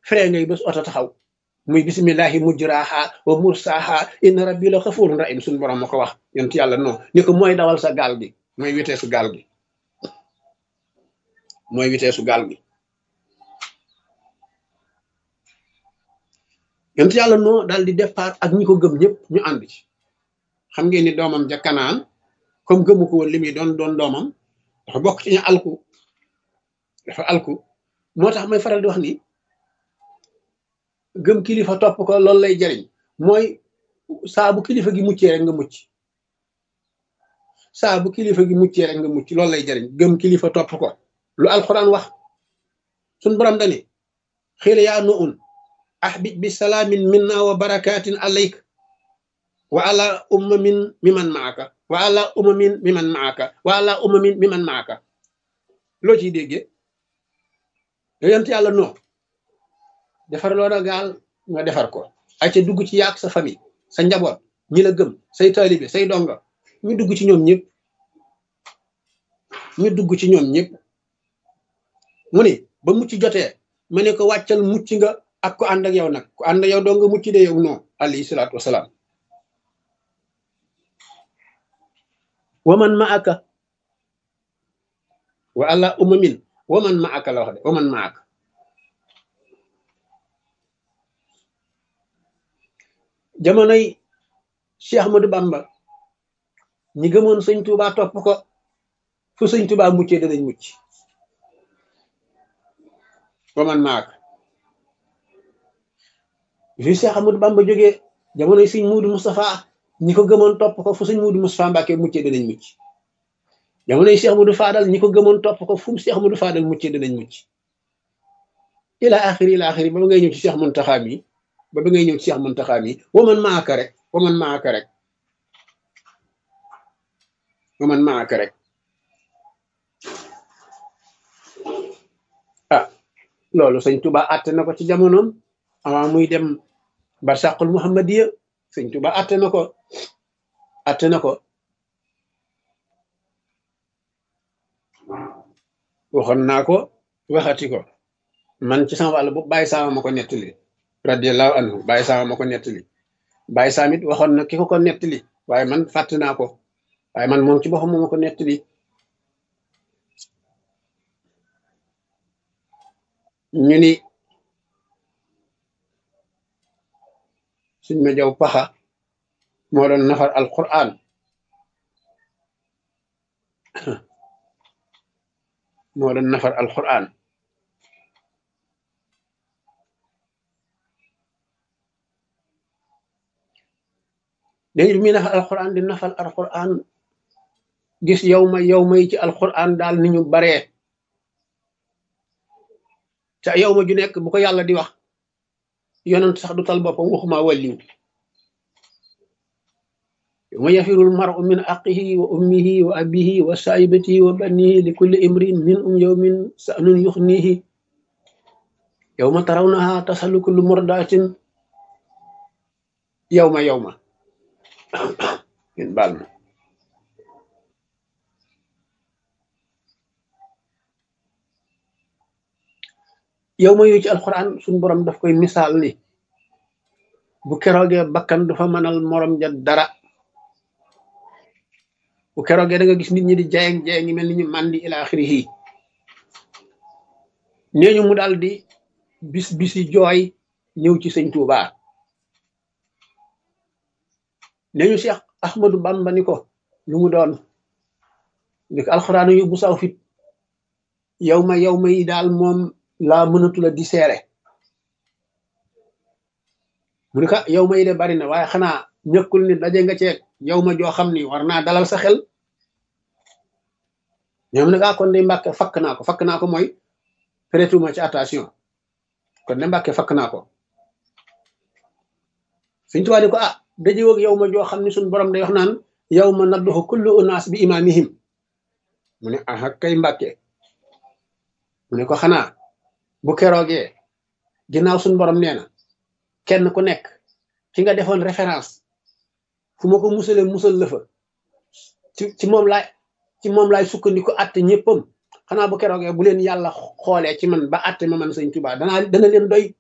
fere ngay bés oto taxaw muy bisimillahi mujraha wa mursaha inna rabbi la xafurun rahim suñu borom ma ko wax yonent yàlla non ni ko mooy dawal sa gaal gi mooy witeesu gaal gi mooy witeesu gaal gi yonent yàlla non daal di départ ak ñi ko gëm ñëpp ñu ànd ci xam ngeen ni doomam ja kanaan comme gëmu ko woon li muy doon doon doomam dafa bokk ci ñu alku dafa alku moo tax may faral di wax ni gëm kilifa topp ko loolu lay jariñ mooy saa bu kilifa gi muccee rek nga mucc saa bu kilifa gi muccee rek nga mucc loolu lay jariñ gëm kilifa topp ko lu alquran wax suñ borom dani xiila yaa nu un ahbib bi salaamin minna wa barakatin alayk wa ala ummamin miman maaka wa ala ummamin miman maaka wa ala ummamin miman maaka loo ciy déggee yonent yàlla noo defar loo na gaal nga defar ko ay ca dugg ci yaak sa famille sa njaboot ñi la gëm say taalibe say donga ñu dugg ci ñoom ñëpp ñu dugg ci ñoom ñëpp mu ni ba mucc jotee ma ne ko wàccal mucc nga ak ko ànd ak yow nag ku ànd ak yow doo nga mucc de yow non alayhi salaatu wasalaam waman ma aka wa ala umamin waman ma aka la wax de waman ma aka jamonoy Cheikh Ahmadou Bamba ñi gëmoon sëñ Touba topp ko fu sëñ Touba muccee danañ mucc waman ma aka fi Cheikh Ahmadou Bamba jógee jamonoy sëñ Muudu Moustapha ñi ko gëmoon topp ko fu sëñ Muudu Moustapha Mbàkke muccee danañ mucc jamonoy Cheikh Ahmadou Fadal ñi ko gëmoon topp ko fu mu Cheikh Ahmadou Fadal muccee danañ mucc ila axiri ila axiri ba ba ngay ñëw ci Cheikh Muntaxa mi ba ba ngay ñëw ci Cheikh Muntaxa mi waman maaka rek waman maaka rek waman maaka rek ah loolu sëñ Tuba àtte na ko ci jamonoom avant muy dem barsàqul muhammadiya sëñ Tuba àtte na ko àtte na ko waxoon naa ko waxati ko man ci sama wàll bu bàyyi saama ma ko nettali radiallahu anhu bàyyi saama ma ko nettali bàyyi saam it waxoon na ki ko ko nettali waaye man fàtte naa ko waaye man moom ci boppam moo ma ko nettali ñu ni suñ ma jaw paxa moo doon nafar alquran moo doon nafar alquran léegi bi muy nafar alquran di nafar alquran gis yow ma yow ma yi ci alquran daal ni ñu baree te yow ma ju nekk bu ko yàlla di wax yonent sax du tal boppam waxuma wàlliw yow ma yafirul maru min aqihi wa ummihi wa abihi wa saibatihi wa banihi li kulli imrin min um yawmin sa'nun yuxnihi yow ma tarawnaha tasalu kullu murdatin yow ma yow ma ngeen baal ma yow ma yooyu ci alxuraan suñu borom daf koy misaal ni bu keroogee bakkan du fa mënal morom ja dara bu keroogee da nga gis nit ñi di jayeng jayeng ngi mel ni ñu màndi ila axirihi nee ñu mu daal di bis bisi jooy ñëw ci sëñ Tuuba nee ñu Cheikh Ahmadou Bamba ni ko lu mu doon ni ko alxuraan yu bu saw fit yow ma yow ma yi daal moom laa mënatula di seere mu ne ko yow ma yi de bari na waaye xanaa ñëkkul ni daje nga ceeg yow ma joo xam ni war naa dalal sa xel ñoom nag ah kon de mbàkke fakk naa ko fakk naa ko mooy prêtuma ci attention kon de mbàkke fakk naa ko suñ tuwaa di ko ah daje woog yow ma joo xam ni suñ borom day wax naan yow ma nadduxu kullu unaas bi imaamihim mu ne ah kay mbàkke mu ne ko xanaa bu keroogee ginnaaw suñ borom nee na kenn ku nekk ki nga defoon référence fu ma ko musalee musal la fa ci ci moom laay ci moom laay sukkandiku atte ñëppam xanaa bu keroogee bu leen yàlla xoolee ci man ba atte ma man sëñ Tuubaa danaa dana leen doy